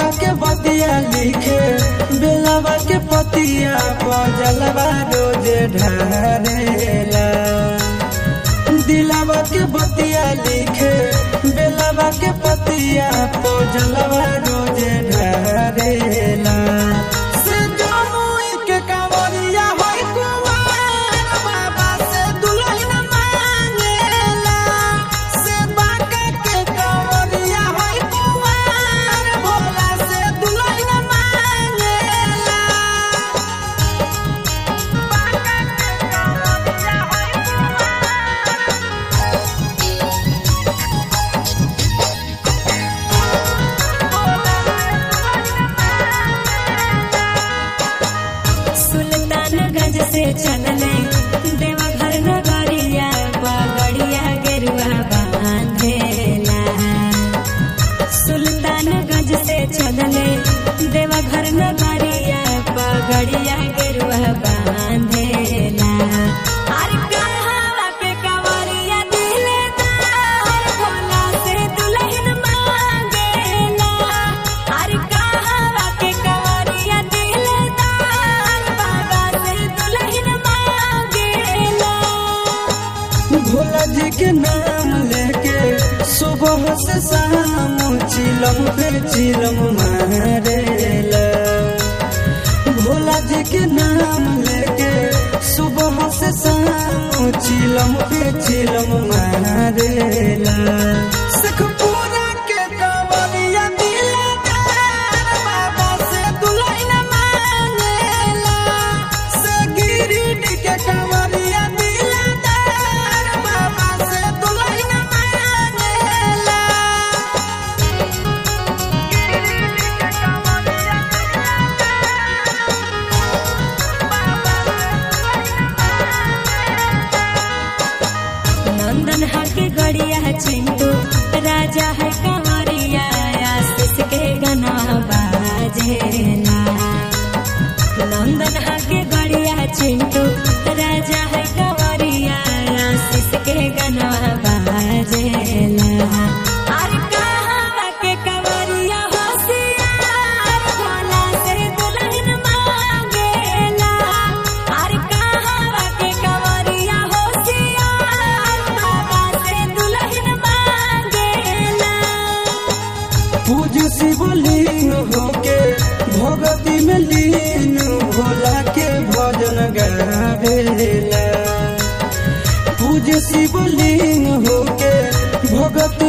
के बतिया लिखे बेलवा के पतिया पजलवा रोज ढारेला दिलवा के बतिया लिखे बेलवा के पतिया पजलवा रोज ढारेला से जमुई के कांवरिया होई कुंवार बाबा से दुल्हन मांगेला से बांका के कांवरिया होई कुंवार भोला से दुल्हन मांगेला बांका के कांवरिया होई सुल्तानगंज से चलले देवघर नगरिया पगड़िया गेरुआ बांधेला सुल्तानगंज से चलले देवघर नगरिया पगड़िया गेरुआ बांधेला अरे कहवा के कंवरिया दिलदार भोला से दुल्हन मांगेला अरे कहवा के कंवरिया दिलदार बाबा से दुल्हन मांगेला भोला जी के नाम लेके सुबह से शाम चिलम पे चिलम मारेला भोला जी के नाम लेके सुबह से शाम चिलम पे चिलम मारेला सखपुरा के कांवरिया दिलदार बाबा से दुल्हन मांगेला से गिरिडीह के कांवरिया दिलदार बाबा से दुल्हन मांगेला गिरिडीह के कांवरिया नंदन हके गड़िया चिंटू राजा है कंवरिया आशीष के गना बाजेला नंदन हके गड़िया चिंटू राजा है कंवरिया आशीष के गना बाजेला अरे कहवा के कंवरिया होशियार भोला से दुल्हन मांगेला अरे कहवा के कंवरिया होशियार बाबा से दुल्हन मांगेला पूज शिवलिंग होके भगती में लीन भोला के भजन गावेला पूज शिवलिंग होके भगती